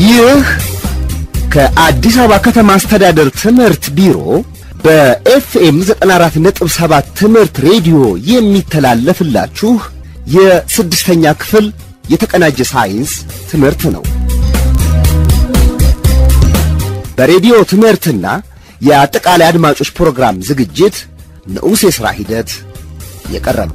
ይህ ከአዲስ አበባ ከተማ አስተዳደር ትምህርት ቢሮ በኤፍኤም 94.7 ትምህርት ሬዲዮ የሚተላለፍላችሁ የስድስተኛ ክፍል የተቀናጀ ሳይንስ ትምህርት ነው። በሬዲዮ ትምህርትና የአጠቃላይ አድማጮች ፕሮግራም ዝግጅት ንዑስ የሥራ ሂደት የቀረበ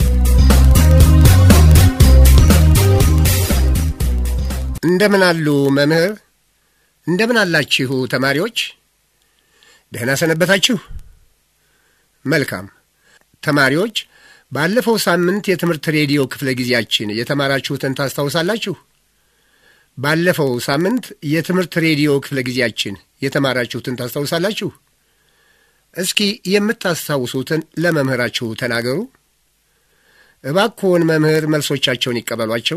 እንደምን አሉ መምህር? እንደምን አላችሁ ተማሪዎች? ደህና ሰነበታችሁ? መልካም ተማሪዎች፣ ባለፈው ሳምንት የትምህርት ሬዲዮ ክፍለ ጊዜያችን የተማራችሁትን ታስታውሳላችሁ? ባለፈው ሳምንት የትምህርት ሬዲዮ ክፍለ ጊዜያችን የተማራችሁትን ታስታውሳላችሁ? እስኪ የምታስታውሱትን ለመምህራችሁ ተናገሩ። እባክዎን መምህር መልሶቻቸውን ይቀበሏቸው።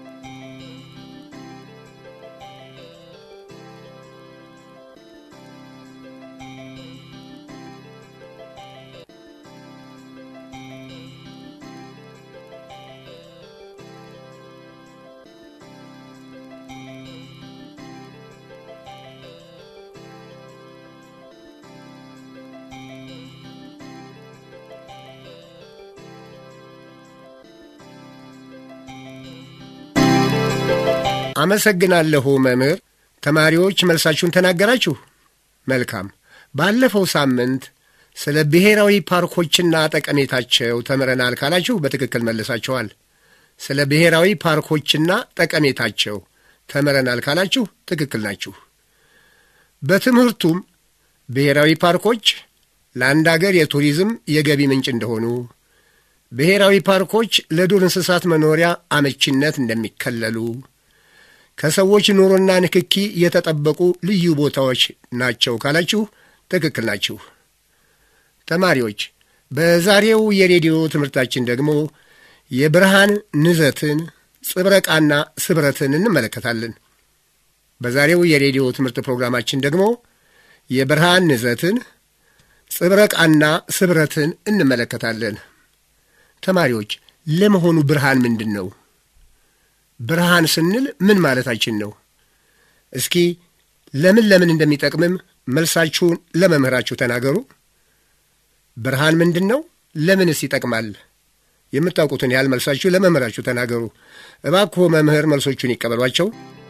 አመሰግናለሁ መምህር። ተማሪዎች መልሳችሁን ተናገራችሁ። መልካም። ባለፈው ሳምንት ስለ ብሔራዊ ፓርኮችና ጠቀሜታቸው ተምረናል ካላችሁ በትክክል መልሳችኋል። ስለ ብሔራዊ ፓርኮችና ጠቀሜታቸው ተምረናል ካላችሁ ትክክል ናችሁ። በትምህርቱም ብሔራዊ ፓርኮች ለአንድ አገር የቱሪዝም የገቢ ምንጭ እንደሆኑ፣ ብሔራዊ ፓርኮች ለዱር እንስሳት መኖሪያ አመቺነት እንደሚከለሉ ከሰዎች ኑሮና ንክኪ የተጠበቁ ልዩ ቦታዎች ናቸው ካላችሁ ትክክል ናችሁ። ተማሪዎች በዛሬው የሬዲዮ ትምህርታችን ደግሞ የብርሃን ንዘትን፣ ጽብረቃና ስብረትን እንመለከታለን። በዛሬው የሬዲዮ ትምህርት ፕሮግራማችን ደግሞ የብርሃን ንዘትን፣ ጽብረቃና ስብረትን እንመለከታለን። ተማሪዎች ለመሆኑ ብርሃን ምንድን ነው? ብርሃን ስንል ምን ማለታችን ነው? እስኪ ለምን ለምን እንደሚጠቅምም መልሳችሁን ለመምህራችሁ ተናገሩ። ብርሃን ምንድን ነው? ለምንስ ይጠቅማል? የምታውቁትን ያህል መልሳችሁ ለመምህራችሁ ተናገሩ። እባክዎ መምህር መልሶቹን ይቀበሏቸው።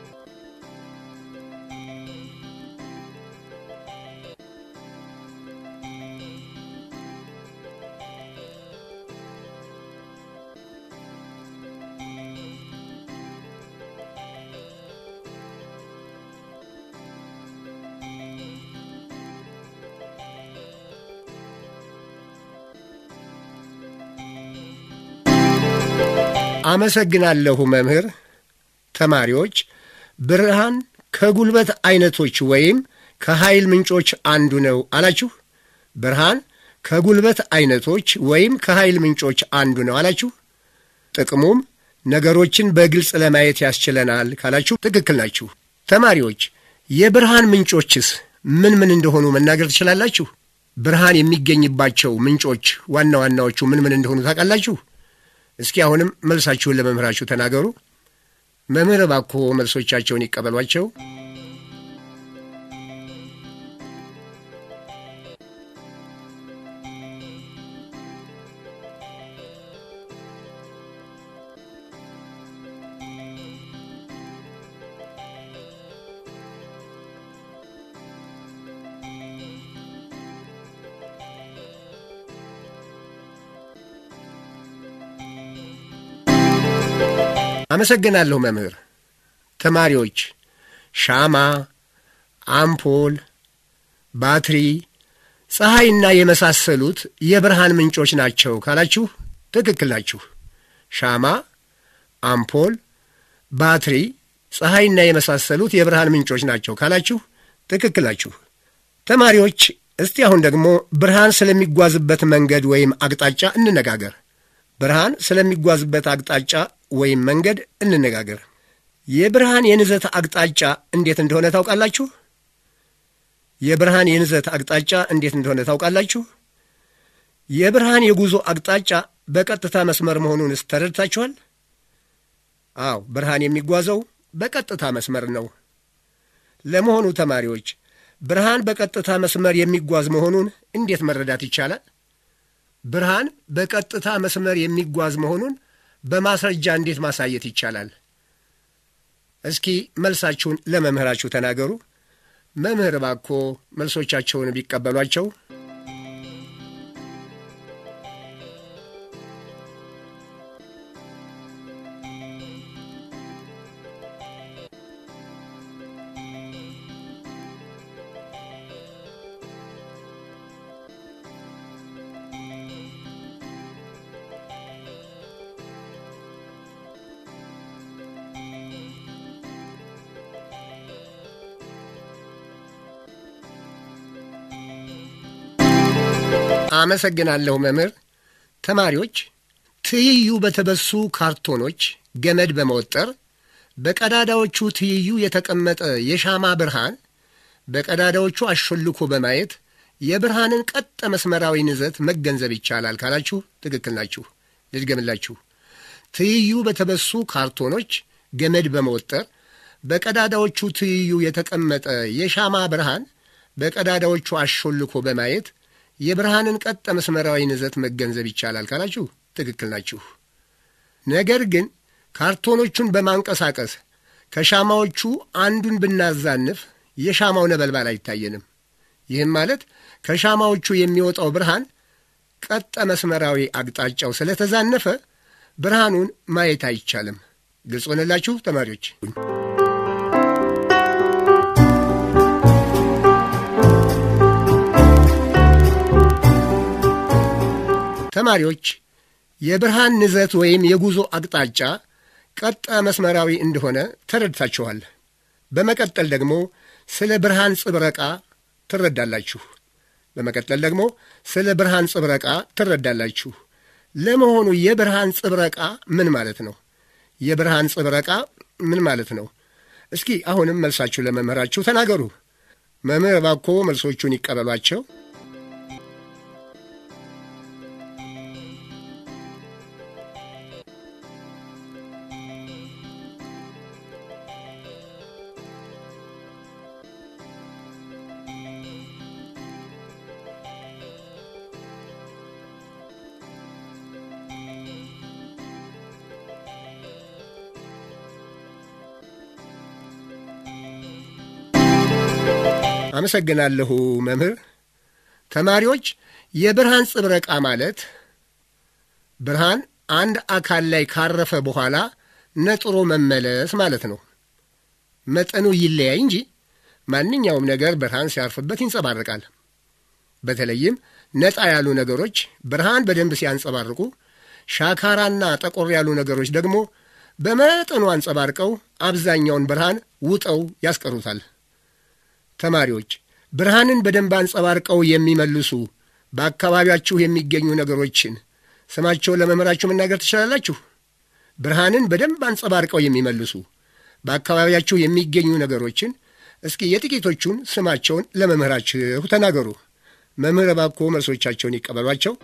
አመሰግናለሁ መምህር። ተማሪዎች ብርሃን ከጉልበት አይነቶች ወይም ከኃይል ምንጮች አንዱ ነው አላችሁ። ብርሃን ከጉልበት አይነቶች ወይም ከኃይል ምንጮች አንዱ ነው አላችሁ። ጥቅሙም ነገሮችን በግልጽ ለማየት ያስችለናል ካላችሁ ትክክል ናችሁ። ተማሪዎች የብርሃን ምንጮችስ ምን ምን እንደሆኑ መናገር ትችላላችሁ? ብርሃን የሚገኝባቸው ምንጮች ዋና ዋናዎቹ ምን ምን እንደሆኑ ታውቃላችሁ? እስኪ አሁንም መልሳችሁን ለመምህራችሁ ተናገሩ። መምህር እባክዎ መልሶቻቸውን ይቀበሏቸው። አመሰግናለሁ መምህር። ተማሪዎች ሻማ፣ አምፖል፣ ባትሪ፣ ፀሐይና የመሳሰሉት የብርሃን ምንጮች ናቸው ካላችሁ ትክክል ናችሁ። ሻማ፣ አምፖል፣ ባትሪ፣ ፀሐይና የመሳሰሉት የብርሃን ምንጮች ናቸው ካላችሁ ትክክል ናችሁ። ተማሪዎች እስቲ አሁን ደግሞ ብርሃን ስለሚጓዝበት መንገድ ወይም አቅጣጫ እንነጋገር። ብርሃን ስለሚጓዝበት አቅጣጫ ወይም መንገድ እንነጋገር። የብርሃን የንዘት አቅጣጫ እንዴት እንደሆነ ታውቃላችሁ? የብርሃን የንዘት አቅጣጫ እንዴት እንደሆነ ታውቃላችሁ? የብርሃን የጉዞ አቅጣጫ በቀጥታ መስመር መሆኑንስ ተረድታችኋል? አዎ፣ ብርሃን የሚጓዘው በቀጥታ መስመር ነው። ለመሆኑ ተማሪዎች ብርሃን በቀጥታ መስመር የሚጓዝ መሆኑን እንዴት መረዳት ይቻላል? ብርሃን በቀጥታ መስመር የሚጓዝ መሆኑን በማስረጃ እንዴት ማሳየት ይቻላል? እስኪ መልሳችሁን ለመምህራችሁ ተናገሩ። መምህር እባክዎ መልሶቻቸውን ቢቀበሏቸው። አመሰግናለሁ መምህር። ተማሪዎች ትይዩ በተበሱ ካርቶኖች ገመድ በመወጠር በቀዳዳዎቹ ትይዩ የተቀመጠ የሻማ ብርሃን በቀዳዳዎቹ አሾልኮ በማየት የብርሃንን ቀጥ መስመራዊ ንዘት መገንዘብ ይቻላል ካላችሁ ትክክል ናችሁ። ልድገምላችሁ። ትይዩ በተበሱ ካርቶኖች ገመድ በመወጠር በቀዳዳዎቹ ትይዩ የተቀመጠ የሻማ ብርሃን በቀዳዳዎቹ አሾልኮ በማየት የብርሃንን ቀጥ መስመራዊ ንዘት መገንዘብ ይቻላል ካላችሁ ትክክል ናችሁ። ነገር ግን ካርቶኖቹን በማንቀሳቀስ ከሻማዎቹ አንዱን ብናዛንፍ የሻማው ነበልባል አይታየንም። ይህም ማለት ከሻማዎቹ የሚወጣው ብርሃን ቀጠ መስመራዊ አቅጣጫው ስለተዛነፈ ብርሃኑን ማየት አይቻልም። ግልጽ ሆነላችሁ ተማሪዎች? ተማሪዎች የብርሃን ንዘት ወይም የጉዞ አቅጣጫ ቀጠ መስመራዊ እንደሆነ ተረድታችኋል። በመቀጠል ደግሞ ስለ ብርሃን ጽብረቃ ትረዳላችሁ። በመቀጠል ደግሞ ስለ ብርሃን ጽብረቃ ትረዳላችሁ። ለመሆኑ የብርሃን ጽብረቃ ምን ማለት ነው? የብርሃን ጽብረቃ ምን ማለት ነው? እስኪ አሁንም መልሳችሁ ለመምህራችሁ ተናገሩ። መምህር እባክዎ መልሶቹን ይቀበሏቸው። አመሰግናለሁ መምህር። ተማሪዎች የብርሃን ጽብረቃ ማለት ብርሃን አንድ አካል ላይ ካረፈ በኋላ ነጥሮ መመለስ ማለት ነው። መጠኑ ይለያይ እንጂ ማንኛውም ነገር ብርሃን ሲያርፍበት ይንጸባረቃል። በተለይም ነጣ ያሉ ነገሮች ብርሃን በደንብ ሲያንጸባርቁ፣ ሻካራና ጠቆር ያሉ ነገሮች ደግሞ በመጠኑ አንጸባርቀው አብዛኛውን ብርሃን ውጠው ያስቀሩታል። ተማሪዎች ብርሃንን በደንብ አንጸባርቀው የሚመልሱ በአካባቢያችሁ የሚገኙ ነገሮችን ስማቸውን ለመምህራችሁ መናገር ትችላላችሁ? ብርሃንን በደንብ አንጸባርቀው የሚመልሱ በአካባቢያችሁ የሚገኙ ነገሮችን እስኪ የጥቂቶቹን ስማቸውን ለመምህራችሁ ተናገሩ። መምህር እባክዎ መልሶቻቸውን ይቀበሏቸው።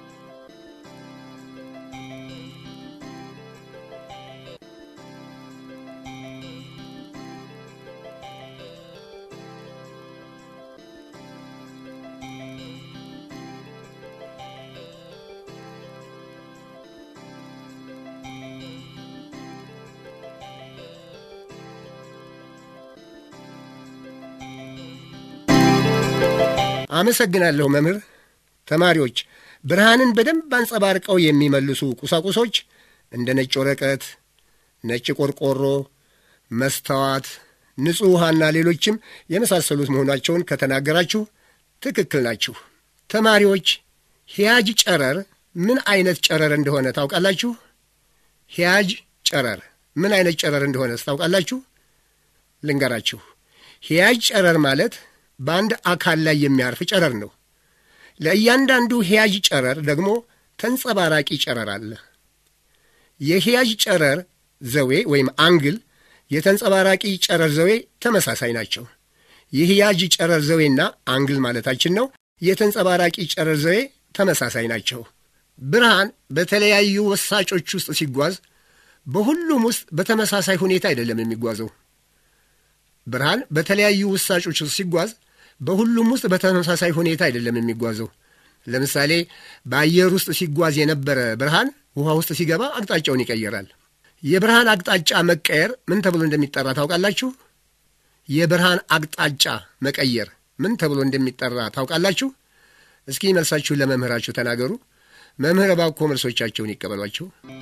አመሰግናለሁ መምህር። ተማሪዎች ብርሃንን በደንብ አንጸባርቀው የሚመልሱ ቁሳቁሶች እንደ ነጭ ወረቀት፣ ነጭ ቆርቆሮ፣ መስተዋት፣ ንጹሕ ውሃና ሌሎችም የመሳሰሉት መሆናቸውን ከተናገራችሁ ትክክል ናችሁ። ተማሪዎች ሂያጅ ጨረር ምን አይነት ጨረር እንደሆነ ታውቃላችሁ? ሂያጅ ጨረር ምን አይነት ጨረር እንደሆነ ታውቃላችሁ? ልንገራችሁ። ሂያጅ ጨረር ማለት በአንድ አካል ላይ የሚያርፍ ጨረር ነው። ለእያንዳንዱ ሂያጅ ጨረር ደግሞ ተንጸባራቂ ጨረር አለ። የሂያጅ ጨረር ዘዌ ወይም አንግል የተንጸባራቂ ጨረር ዘዌ ተመሳሳይ ናቸው። የሂያጅ ጨረር ዘዌና አንግል ማለታችን ነው። የተንጸባራቂ ጨረር ዘዌ ተመሳሳይ ናቸው። ብርሃን በተለያዩ ወሳጮች ውስጥ ሲጓዝ በሁሉም ውስጥ በተመሳሳይ ሁኔታ አይደለም የሚጓዘው። ብርሃን በተለያዩ ውሳጮች ሲጓዝ በሁሉም ውስጥ በተመሳሳይ ሁኔታ አይደለም የሚጓዘው። ለምሳሌ በአየር ውስጥ ሲጓዝ የነበረ ብርሃን ውሃ ውስጥ ሲገባ አቅጣጫውን ይቀይራል። የብርሃን አቅጣጫ መቀየር ምን ተብሎ እንደሚጠራ ታውቃላችሁ? የብርሃን አቅጣጫ መቀየር ምን ተብሎ እንደሚጠራ ታውቃላችሁ? እስኪ መልሳችሁን ለመምህራችሁ ተናገሩ። መምህር እባክዎ መልሶቻቸውን ይቀበሏቸው።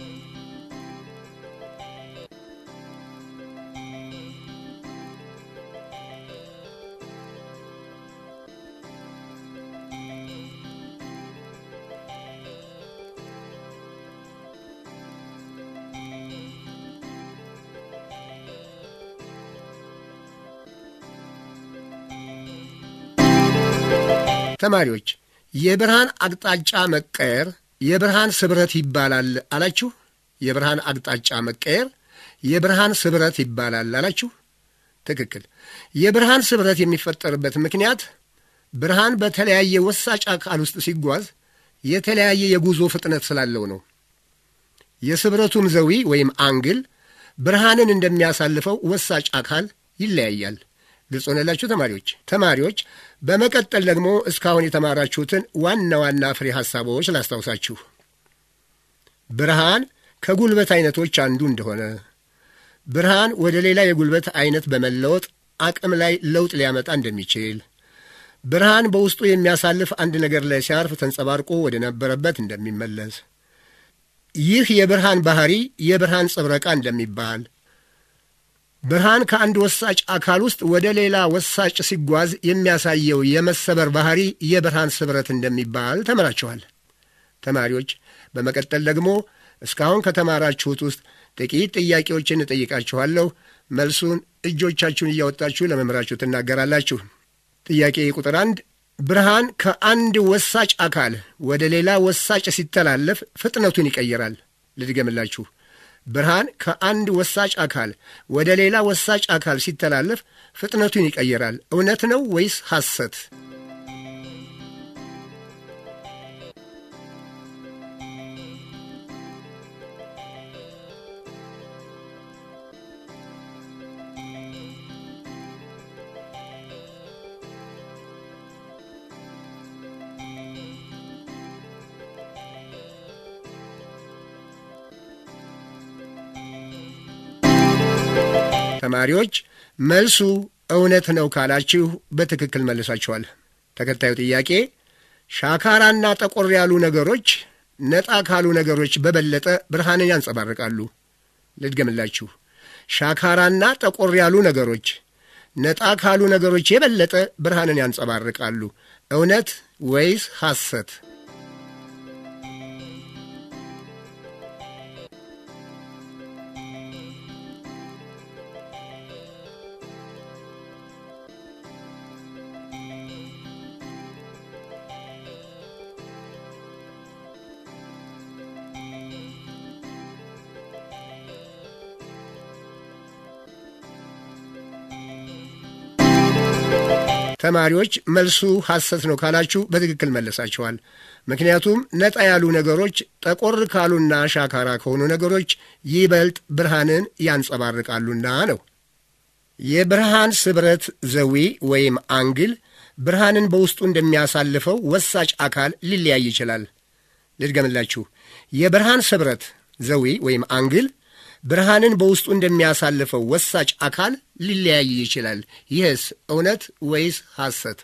ተማሪዎች የብርሃን አቅጣጫ መቀየር የብርሃን ስብረት ይባላል አላችሁ። የብርሃን አቅጣጫ መቀየር የብርሃን ስብረት ይባላል አላችሁ። ትክክል። የብርሃን ስብረት የሚፈጠርበት ምክንያት ብርሃን በተለያየ ወሳጭ አካል ውስጥ ሲጓዝ የተለያየ የጉዞ ፍጥነት ስላለው ነው። የስብረቱም ዘዊ ወይም አንግል ብርሃንን እንደሚያሳልፈው ወሳጭ አካል ይለያያል። ግልጽ ሆነላችሁ ተማሪዎች? ተማሪዎች በመቀጠል ደግሞ እስካሁን የተማራችሁትን ዋና ዋና ፍሬ ሐሳቦች ላስታውሳችሁ። ብርሃን ከጉልበት አይነቶች አንዱ እንደሆነ፣ ብርሃን ወደ ሌላ የጉልበት አይነት በመለወጥ አቅም ላይ ለውጥ ሊያመጣ እንደሚችል፣ ብርሃን በውስጡ የሚያሳልፍ አንድ ነገር ላይ ሲያርፍ ተንጸባርቆ ወደ ነበረበት እንደሚመለስ፣ ይህ የብርሃን ባህሪ የብርሃን ጽብረቃ እንደሚባል ብርሃን ከአንድ ወሳጭ አካል ውስጥ ወደ ሌላ ወሳጭ ሲጓዝ የሚያሳየው የመሰበር ባህሪ የብርሃን ስብረት እንደሚባል ተምራችኋል። ተማሪዎች በመቀጠል ደግሞ እስካሁን ከተማራችሁት ውስጥ ጥቂት ጥያቄዎችን እጠይቃችኋለሁ። መልሱን እጆቻችሁን እያወጣችሁ ለመምህራችሁ ትናገራላችሁ። ጥያቄ ቁጥር አንድ ብርሃን ከአንድ ወሳጭ አካል ወደ ሌላ ወሳጭ ሲተላለፍ ፍጥነቱን ይቀይራል። ልድገምላችሁ። ብርሃን ከአንድ ወሳጭ አካል ወደ ሌላ ወሳጭ አካል ሲተላለፍ ፍጥነቱን ይቀይራል። እውነት ነው ወይስ ሐሰት? ተማሪዎች መልሱ እውነት ነው ካላችሁ በትክክል መልሳችኋል። ተከታዩ ጥያቄ ሻካራና ጠቆር ያሉ ነገሮች ነጣ ካሉ ነገሮች በበለጠ ብርሃንን ያንጸባርቃሉ። ልድገምላችሁ። ሻካራና ጠቆር ያሉ ነገሮች ነጣ ካሉ ነገሮች የበለጠ ብርሃንን ያንጸባርቃሉ። እውነት ወይስ ሐሰት? ተማሪዎች መልሱ ሐሰት ነው ካላችሁ በትክክል መለሳችኋል። ምክንያቱም ነጣ ያሉ ነገሮች ጠቆር ካሉና ሻካራ ከሆኑ ነገሮች ይበልጥ ብርሃንን ያንጸባርቃሉና ነው። የብርሃን ስብረት ዘዊ ወይም አንግል ብርሃንን በውስጡ እንደሚያሳልፈው ወሳጭ አካል ሊለያይ ይችላል። ልድገምላችሁ። የብርሃን ስብረት ዘዊ ወይም አንግል ብርሃንን በውስጡ እንደሚያሳልፈው ወሳጭ አካል ሊለያይ ይችላል። ይህስ እውነት ወይስ ሐሰት?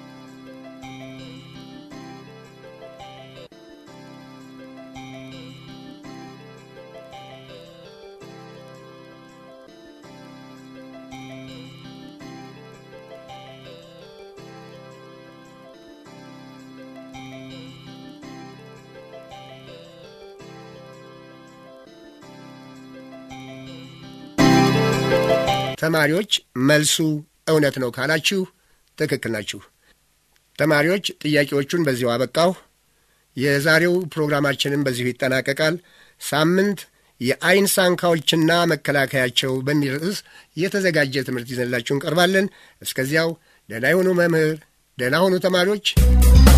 ተማሪዎች መልሱ እውነት ነው ካላችሁ ትክክል ናችሁ። ተማሪዎች ጥያቄዎቹን በዚሁ አበቃሁ። የዛሬው ፕሮግራማችንም በዚሁ ይጠናቀቃል። ሳምንት የአይን ሳንካዎችና መከላከያቸው በሚል ርዕስ የተዘጋጀ ትምህርት ይዘንላችሁ እንቀርባለን። እስከዚያው ደህና ይሁኑ መምህር፣ ደህና ሁኑ ተማሪዎች።